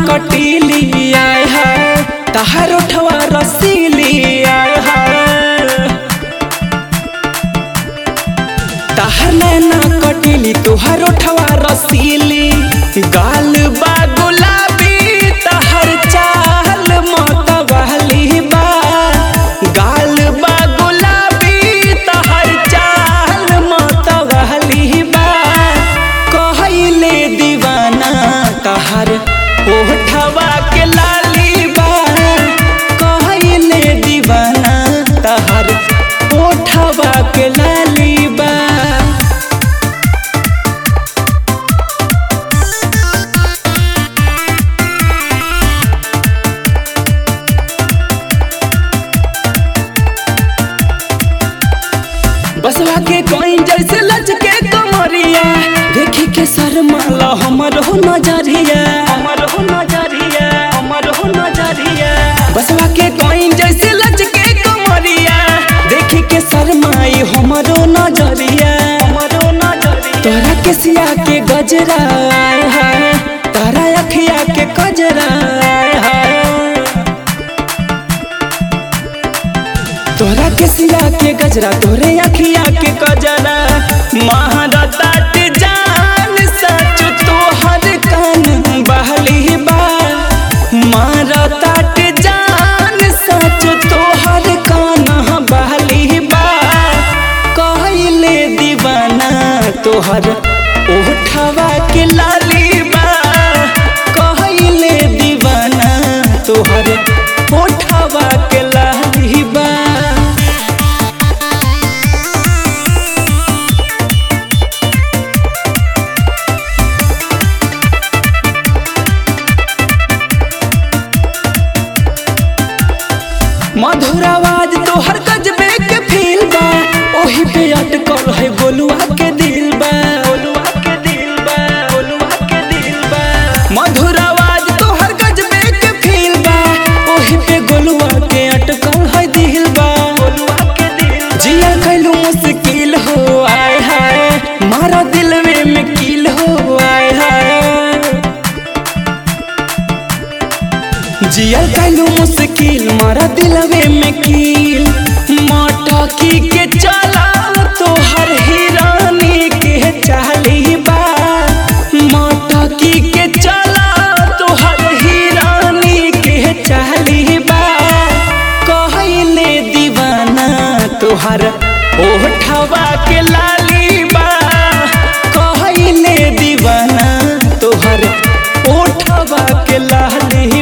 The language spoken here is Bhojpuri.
कटीली आय है तहार उठवा रसीली आय है तहार नैना कटीली तुहार उठवा रसीली गाल बा गुलाबी तहार चाल मतवाली बा गाल बा गुलाबी तहार चाल मतवाली बा कहले दीवाना तहार ओठवा के लाली बा कहले दीवाना तहार ओठवा के लाली बा बसवा के कोई जैसे लचके कमरिया देखी के शर्माला हमर हो नजरिया हमर हो नजरिया हमर हो नजरिया बसवा के कोई जैसे लचके कमरिया देखी के शर्माई हमर हो नजरिया हमर हो नजरिया तोरा के सिया के गजरा आय है तारा अखिया के कजरा आय है तोरा के सिया के गजरा तोरे अखिया के कजरा महारता जान सच तोहर कान बहली बा मारता जान सच तोहर कान बहली बा कहले दीवाना तोहर ओठवा के लाली बा कहले दीवाना तोहर ओठवा के लाली बा मधुर आवाज तोहर गजबे के फील बा ओही पे अटकल है गोलुआ के दिल बा गोलुआ के दिल बा गोलुआ के दिल बा मधुर आवाज तोहर गजबे के फील बा ओही पे गोलुआ के अटकल है दिल बा गोलुआ के दिल जिया कैलू मुश्किल हो आय हाय मारा दिलवे में कील हो आय हाय जियल कैलू मुश्किल मारा दिलवे में कील मटकी के चला तोहर हिरानी के चाली बा मटकी के चला तोहर हिरानी के चाली बा कहले दीवाना तोहर ओठवा के लाली बा कहले दीवाना तोहर ओठवा के लाली